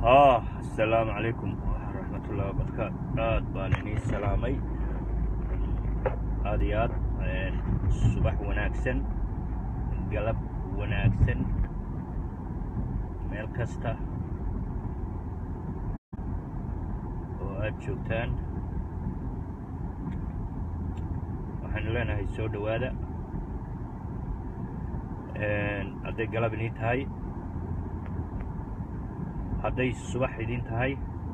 ah asalaamu calaykum waraxmatullahi wabarakaatu aad baan inii salaamay aad iyo aad subax wanaagsan galab wanaagsan meel kasta oo aad joogtaan waxaanu leenahay soo dhowaada hadday galab inii tahay hadday subax idin tahay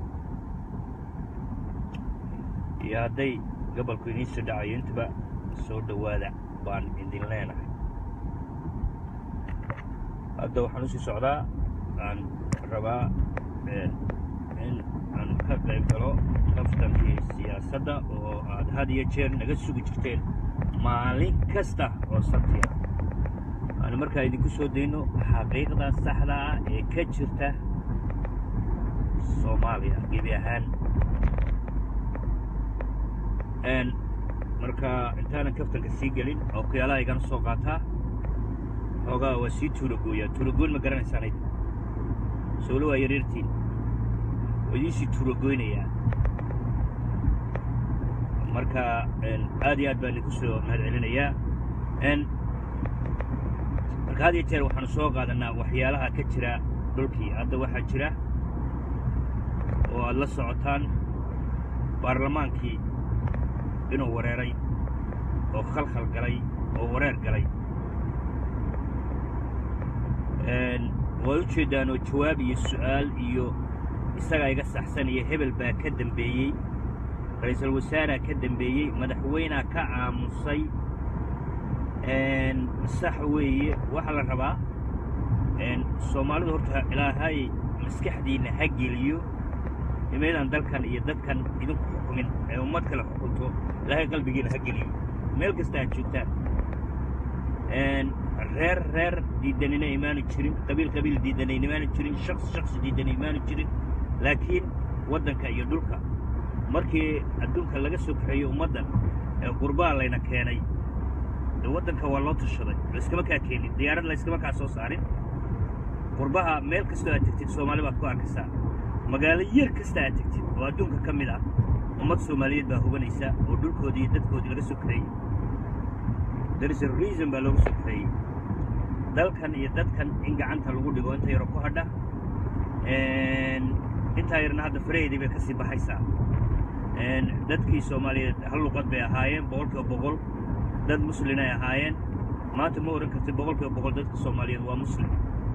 iyo hadday gobolku idiin soo dhacayo intaba soo dhowaada baan idin leenahay hadda waxaan usii socdaa aan rabaa in aan ka qayb galo kaftankii siyaasadda oo aad had iyo jeer naga sugi jirteen maalin kasta oo sabtiya aanu markaa idinku soo dayno xaqiiqda saxda ah ee ka jirta soomaaliya gebi ahaan marka intaanan kaftanka sii gelin oo kuyaalaha igana soo qaataa xoogaa waa sii tuulagooyaa tuulagoyn ma garanaysaan ayd sowlo waa yaryartiin waa idiinsii tuulagoynayaa marka aad iyo aad baan idinku soo mahad celinayaa marka had iyo jeer waxaanu soo qaadanaa waxyaalaha ka jira dhulkii hadda waxaa jira oo aad la socotaan baarlamaankii inuu wareeray oo khalkhal galay oo wareer galay waad u jeeddaan oo jawaab iyo su'aal iyo isagaa iga saxsan iyo hebel baa ka dembeeyey ra'iisul wasaaraa ka dembeeyey madaxweynaa ka aamusay sax weeye waxaa la rabaa soomaalidu horta ilaahay maskaxdiinna ha geliyo imaydaan dalkan iyo dadkan idinku xukumin ee ummad kale xukunto ilaahay qalbigiina ha geliyo meel kasta aad joogtaan reer reer diidanina imaanu jirin qabiil qabiil diidanayna imaanu jirin shaksi shaksi diidana imaanu jirin laakiin waddanka iyo dhulka markii adduunka laga soo kaxeeyo ummaddan ee qurbaa layna keenay dee waddanka waa loo tashaday layskama kaa keenin diyaarad layskama kaa soo saarin qurbaha meel kastoo aad tegtid soomaali baad ku arkaysaa magaalo yar kasta aad tegtid oo adduunka ka mid ah ummad soomaaliyeed baa hubanaysa oo dhulkoodii iyo dadkoodii laga soo kaxeeyey there's a reason baa looga soo kaxeeyey dalkan iyo dadkan in gacanta lagu dhigo inta yaro ku hadha intaa yarna hadda faraheedii bay ka sii baxaysaa dadkii soomaaliyeed hal luqad bay ahaayeen boqol kiiba boqol dad muslin ay ahaayeen maanta ma odhan kartid boqol kiiba boqol dadka soomaaliyeed waa muslim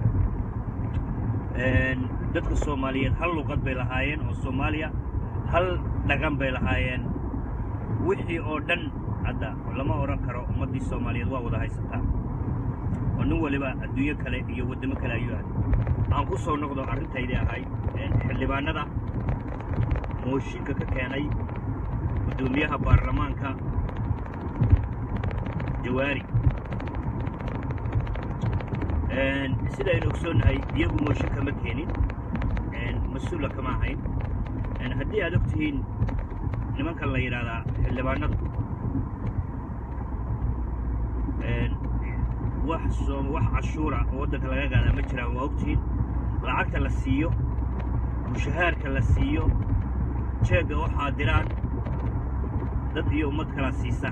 dadka soomaaliyeed hal luqad bay lahaayeen oo soomaaliya hal dhaqan bay lahaayeen wixii oo dhan hadda lama odhan karo ummaddii soomaaliyeed waa wada haysataa oo nin waliba adduunyo kale iyo waddamo kale ayuu ahay aan ku soo noqdo arrintaydii ahay xildhibaanada mooshinka ka keenay guddoomiyaha baarlamaanka jawaari sida aynu ogsoonnahay iyagu mooshin kama keenin mas-uula kama ahayn haddii aad og tihiin nimankan la yidhaahdaa xildhibaanadu wax soo wax cashuura oo waddanka laga qaadaa ma jiraan waa ogtihiin lacagta la siiyo mushahaarka la siiyo jeegga waxaa diraan dad iyo ummad kalaa siisa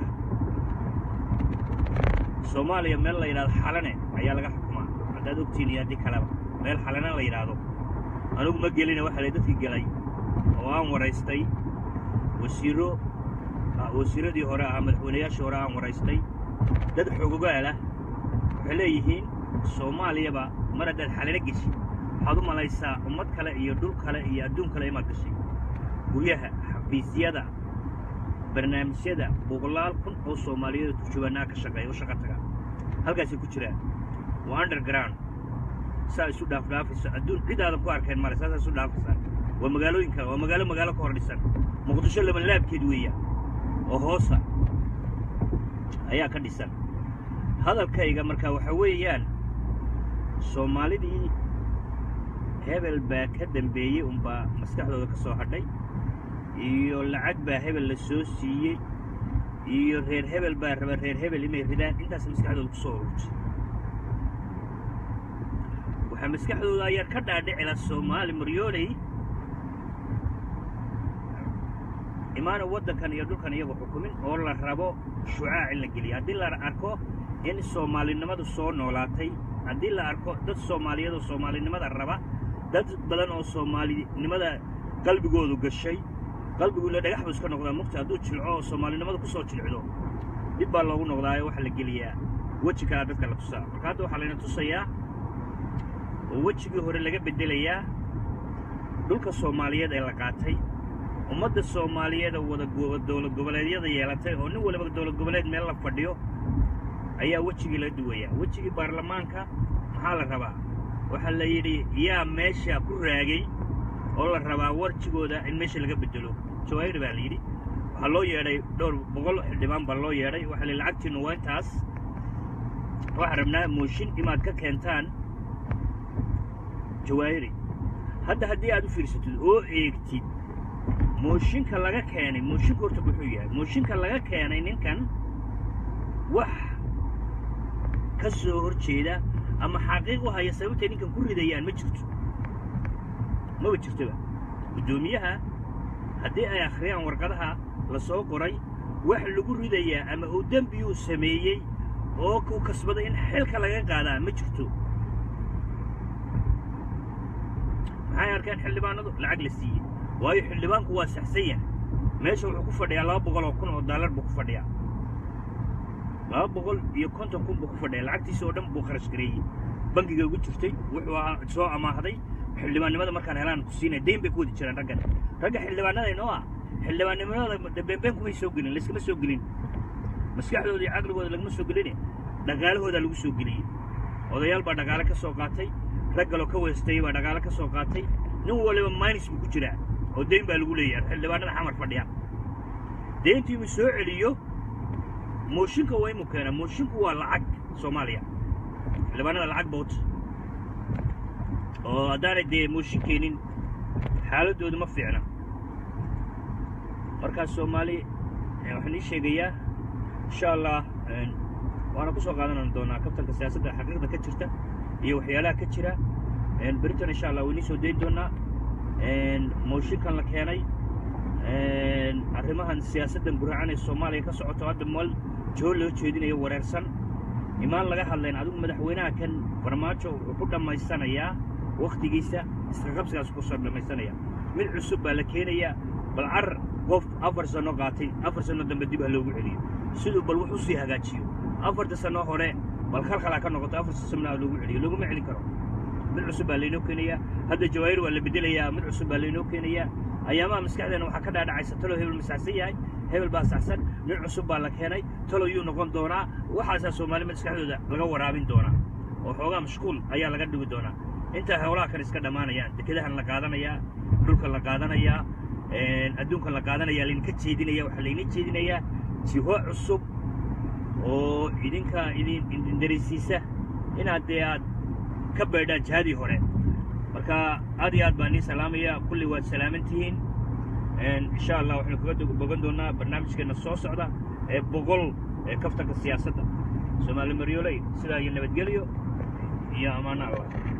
soomaaliya meel la yidhahdo xalane ayaa laga xukumaa haddaad ogtihiin iyo haddii kaleba meel xalane la yidhaahdo anugu ma gelina waxa lay dadkii gelay oo aan waraystay wasiiro wasiiradii hore ahaa madaxweynayaashii hore aan waraystay dad xoogogaalah waxay leeyihiin soomaaliyaba mar haddaad xalano geshi waxaad u malaysaa ummad kale iyo dhul kale iyo adduun kale imaad gashay guryaha xafiisyada barnaamijyada boqolaal kun oo soomaaliyeed oo turjubaannaha ka shaqeeya u shaqa taga halkaasay ku jiraan waa underground saa isu dhaafdhaafayso adduun cid aadan ku arkayn male saasaa isu dhaafaysaa waa magaalooyin kale waa magaalo magaalo ka hor dhisan muqdisho labanlaabkeed weeya oo hoosa ayaa ka dhisan hadalkayga marka waxa weeyaan soomaalidii hebel baa ka dembeeyey unbaa maskaxdooda ka soo hadhay iyo lacag baa hebel la soo siiyey iyo reer hebel baa raba reer hebel inay ridaan intaas maskaxdooda ku soo ururtay waxaa maskaxdooda ayaa ka dhaadhicila soomaali maryooley imaana waddankan iyo dhulkan iyagu xukumin oo la rabo shucaac in la geliya haddii la arko in soomaalinimadu soo noolaatay haddii la arko dad soomaaliyeed oo soomaalinimada raba dad badan oo soomaalinimada qalbigoodu gashay qalbiguuna dhagax buu iska noqdaa mugta hadduu jilco oo soomaalinimada ku soo jilcdo dib baa loogu noqdaayo waxaa la geliyaa weji kalaa dadka la tusaa marka hadda waxaa layna tusayaa oo wejigii hore laga beddelayaa dhulka soomaaliyeed ee la qaatay ummadda soomaaliyeed oo wada dowlad goboleedyada yeelatay oo nin waliba dowlad goboleed meel la fadhiyo ayaa wejigii la duwayaa wejigii baarlamaanka maxaa la rabaa waxaa la yidhi yaa meesha ku raagay oo la rabaa warjigooda in meesha laga beddelo jawaahir baa la yidhi waxaa loo yeedhay dhowr boqol xildhibaan baa loo yeedhay waxaa la lacagtiinnu waa intaas waxaan rabnaa mooshin inaad ka keentaan jawaahiri hadda haddii aad u fiirsatid oo eegtid mooshinka laga keenay mooshinka horta muxuu yahay mooshinka laga keenay ninkan wax ka soo hor jeeda ama xaqiiq u haya sababtay ninkan ku ridayaan ma jirto maba jirtoba guddoomiyaha haddii ay akhriyaan warqadaha la soo qoray wax lagu ridayaa ama uu dembiyuu sameeyey oo ku kasbaday in xilka laga qaadaa ma jirto maxay arkeen xildhibaanadu lacag la siiyey waayo xildhibaanku waa saxsan yahay meesha wuxuu ku fadhiyaa laba boqol oo kun oo daalar buu ku fadhiyaa laba boqol iyo konton kun buu ku fadhiyaa lacagtiisa oo dhan buu kharash gareeyey bangiga ugu jirtay wuxuu ahaa soo amaahday xildhibaannimada markaan helaan ku siinaya dayn bay ku wadi jiraan raggan ragga xildhibaanada inoo ah xildhibaannimadooda beenbeen kumay soo gelin layskama soo gelin maskaxdooda iyo caqligooda lagama soo gelin dhaqaalahoodaa lagu soo geliyey odayaal baa dhaqaale ka soo qaatay rag galoo ka weestayey baa dhaqaale ka soo qaatay nin waliba maynis buu ku jiraa oo dayn baa lagu leeyahay xildhibaanada xamar fadhiya dayntii inuu soo celiyo mooshinka waa inuu keenaa moshinku waa lacag soomaaliya xildhibaanada lacag boot oo haddaanay dee mooshin keenin xaaladooda ma fiicna markaas soomaali waxaan ii sheegayaa insha allah waana ku soo qaadan doonaa kabtanka siyaasadda xaqiiqda ka jirta iyo waxyaalaha ka jira beritan insha allah waynii soo dayn doonaa mooshinkan la keenay arrimahan siyaasaddan buraacan ee soomaaliya ka socoto hadda mal joo loo jeedinayo wareersan imaan laga hadlayn adigu madaxweynaha kan farmaajo wuxuu ku dhammaysanayaa wakhtigiisa isqaqabsigaas ku soo dhammaysanaya mid cusub baa la keenayaa bal carar qof afar sanno qaatay afar sanno dambe dib ha loogu celiyo siduu bal wax u sii hagaajiyo afarta sanno hore bal khalkhalaa ka noqoto afarta sanno ha loogu celiyo looguma celin karo mid cusub baa laynoo keenayaa hadda jawaahir waa la bedelayaa mid cusub baa laynoo keenayaa ayaamaha maskaxdeena waxaa ka dhaadhacaysa talow hebel ma saxsan yahay hebel baa saxsan nin cusub baa la keenay talow yuu noqon doonaa waxaasaa soomaalima maskaxdooda laga waraabin doonaa oo xoogaa mashquul ayaa laga dhigi doonaa intaa howlaha kan iska dhammaanayaan dekedahan la qaadanayaa dhulkan la qaadanayaa adduunkan la qaadanayaa laydinka jeedinaya waxaa laydin jeedinayaa jiho cusub oo idinka idin idin darisiisa inaad dee aad ka baydhaan jihadii hore marka aad iyo aad baan nii salaamaya kulli waad salaaman tihiin insha allah waxaynu kaga bogan doonaa barnaamijkeenna soo socda ee boqol ee kaftanka siyaasadda soomaali maryooley sidaa iyo nabadgelyo iyo ammaano allah